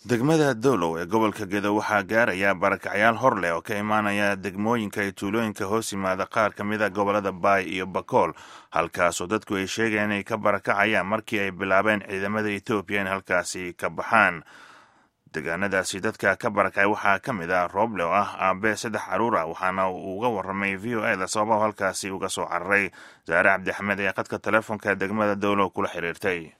degmada dowlow ee gobolka gedo waxaa gaaraya barakacyaal hor leh oo ka imaanaya degmooyinka iyo tuulooyinka hoos yimaada qaar ka mid a gobolada baay iyo bakool halkaasoo dadku ay sheegeen inay ka barakacayaan markii ay bilaabeen ciidamada etoobiya in halkaasi ka baxaan deegaanadaasi dadka ka barakacay waxaa ka mid ah rooble oo ah aabe saddex caruur ah waxaana uu uga warramay v o eda sababaha halkaasi uga soo cararay saare cabdi axmed ee khadka teleefonka degmada dowlow kula xiriirtay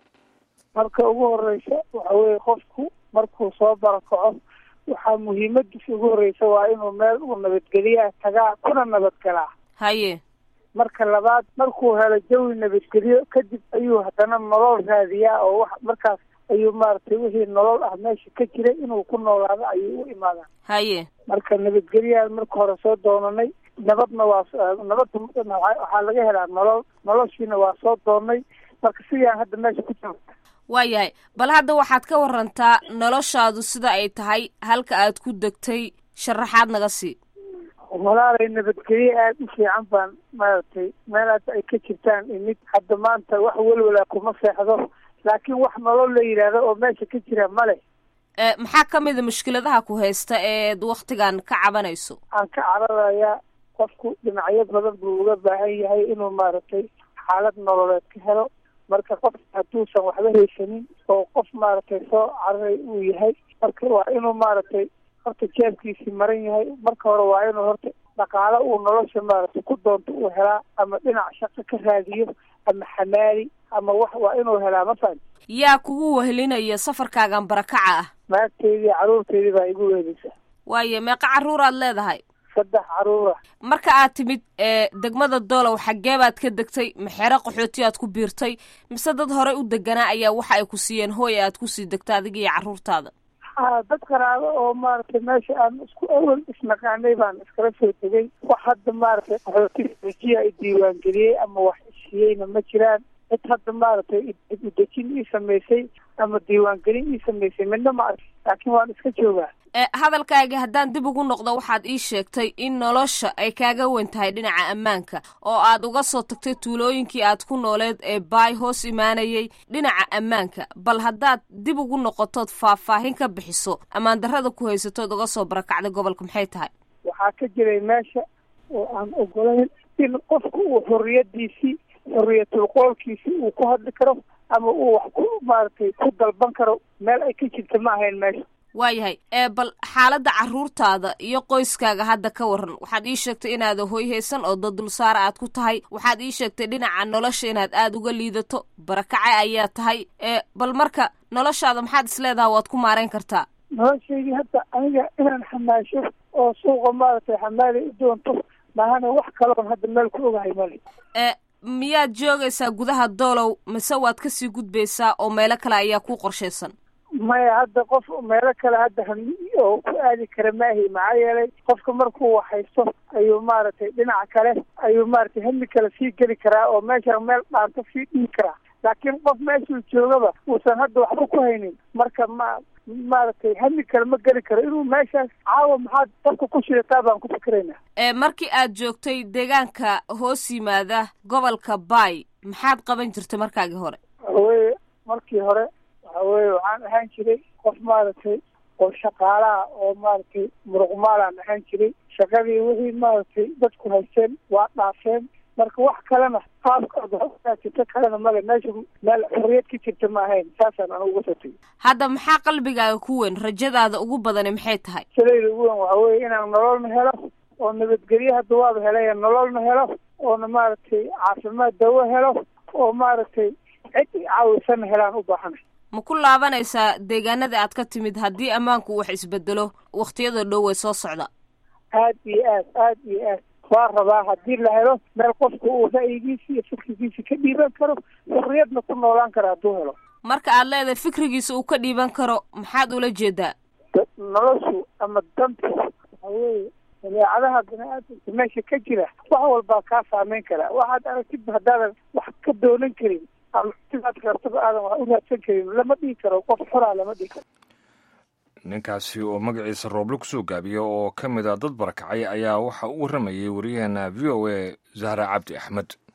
marka ugu horeysa waxa weye qofku markuu soo barakaco waxaa muhiimadiisa ugu horeysa waa inuu meel uu nabadgeliyaa tagaa kuna nabadgalaa haye marka labaad markuu helo jawi nabadgelyo kadib ayuu haddana nolol raadiyaa oo wax markaas ayuu maaragtay wixii nolol ah meesha ka jiray inuu ku noolaado ayuu u imaadaa haye marka nabadgelyaa marka hore soo doonanay nabadna waa nabadda waxaa laga helaa nolol noloshiina waa soo doonnay marka sidaan hadda meesha ku jiro waayahay bal hadda waxaad ka warantaa noloshaadu sida ay tahay halka aad ku degtay sharaxaad naga sii walaalay nabadgelye aada u fiican baan maaragtay meelaas ay ka jirtaan imid hadda maanta wax welwala kuma seexdo laakiin wax nolol la yidhaahdo oo meesha ka jira male maxaa ka mid a mushkiladaha ku haysta eed waktigan ka cabanayso aan ka cararayaa qofku dhinacyo badan buu uga baahan yahay inuu maaragtay xaalad nololeed ka helo marka qof hadduusan waxba haysanin oo qof maaragtay soo cararay uu yahay marka waa inuu maaragtay horta jeebkiisii maran yahay marka hore waa inuu horta dhaqaalo uu nolosha maaragtay ku doonto uu helaa ama dhinac shaqo ka raadiyo ama xamaali ama wax waa inuu helaa ma fahan yaa kugu wehelinaya safarkaagan barakaca ah naagteydii carruurteydii baa igu wehelisa waayo meeqa carruuraad leedahay saddex carruura marka aad timid ee degmada doolow xaggee baad ka degtay maxeero qaxooti aad ku biirtay mise dad horey u deganaa ayaa waxa ay ku siiyeen hooy aad kusii degta adiga iyo carruurtaada ha dad qaraabo oo maaragtay meesha aan isku awal isnaqaanay baan iskala soo degay wax hadda maaragtay qaxootiga dejiya i diiwaangeliyey ama wax isiiyeyna ma jiraan cid hadda maaragtay udejin ii samaysay ama diiwaangelin ii samaysay midna ma arki laakiin waan iska joogaa hadalkaagi haddaan dib ugu noqdo waxaad ii sheegtay in nolosha ay kaaga weyn tahay dhinaca ammaanka oo aad uga soo tagtay tuulooyinkii aad ku nooleed ee baay hoos imaanayay dhinaca ammaanka bal haddaad dib ugu noqotood faahfaahin ka bixiso ammaan darrada ku haysatood uga soo barakacday gobolka maxay tahay waxaa ka jiray meesha oo aan ogolayn in qofku uu xorriyadiisii xorriyatul qoolkiisii uu ku hadli karo ama uu wax ku maaragtay ku dalban karo meel ay ka jirta ma ahayn meesha waayahay ee bal xaaladda carruurtaada iyo qoyskaaga hadda ka waran waxaad ii sheegtay inaada hoy haysan oo dad dulsaara aad ku tahay waxaad ii sheegtay dhinaca nolosha inaad aada uga liidato barakace ayaa tahay ee bal marka noloshaada maxaad isleedaha waad ku maarayn kartaa noloshaydii hadda aniga inaan xamaasho oo suuqa maaragtay xamaali u doonto maahana wax kaloon hadda meel ku ogahay male ee miyaad joogaysaa gudaha doolow mise waad kasii gudbaysaa oo meelo kale ayaa ku qorshaysan maya hadda qof meelo kale hadda hami oo ku aadi kara maahi maxaa yeelay qofka markuu wax haysto ayuu maaragtay dhinaca kale ayuu maaragtay hami kale sii geli karaa oo meesha meel dhaanto sii dhigi karaa laakiin qof meeshuu joogaba uusan hadda waxba ku haynin marka ma maaragtay hami kale ma geli karo inuu meeshaas caawa maxaad dadka ku shidataa baan ku fikiraynaa ee markii aad joogtay deegaanka hoos yimaada gobolka baay maxaad qaban jirtay markaagii hore waxaweye markii hore waxa weye waxaan ahaan jiray qof maaragtay oo shaqaalaha oo maaragtay muruqmaalaan ahaan jiray shaqadii wixii maaragtay dadku haysteen waa dhaafeen marka wax kalena qaabkajirto kalena male meesha meel xorriyad ka jirta ma ahayn saasaan anu uga soo tegay hadda maxaa qalbigaaga ku weyn rajadaada ugu badani maxay tahay salayda ugu weyn waxa weye inaan nololna helo oo nabadgelye hadda waaba helay nololna helo oona maaragtay caafimaad dawo helo oo maaragtay cid caawisana helaan u baahanay ma ku laabanaysaa deegaanada aad ka timid haddii ammaanku wax isbedelo wakhtiyada dhow way soo socda aad iyo aad aad iyo aad waa rabaa haddii la helo meel qofku uu ra'yigiisi iyo fikrigiisi ka dhiiban karo xurriyadna ku noolaan kara hadduu helo marka aad leedahay fikrigiisa uu ka dhiiban karo maxaad ula jeedaa noloshu ama dantu waxa weeye dabeecadaha bini-aadamka meesha ka jira wax walbaa kaa saameyn karaa waxaad aragtidba haddaadan wax ka doonan karin ama sidaad rabtaba aadan wax u raadsan karin lama dhihi karo qof xoraa lama dhihi karo ninkaasi oo magaciisa rooble kusoo gaabiya oo ka mid a dad barakacay ayaa waxa u warramayay wariyaheena v o a zahra cabdi axmed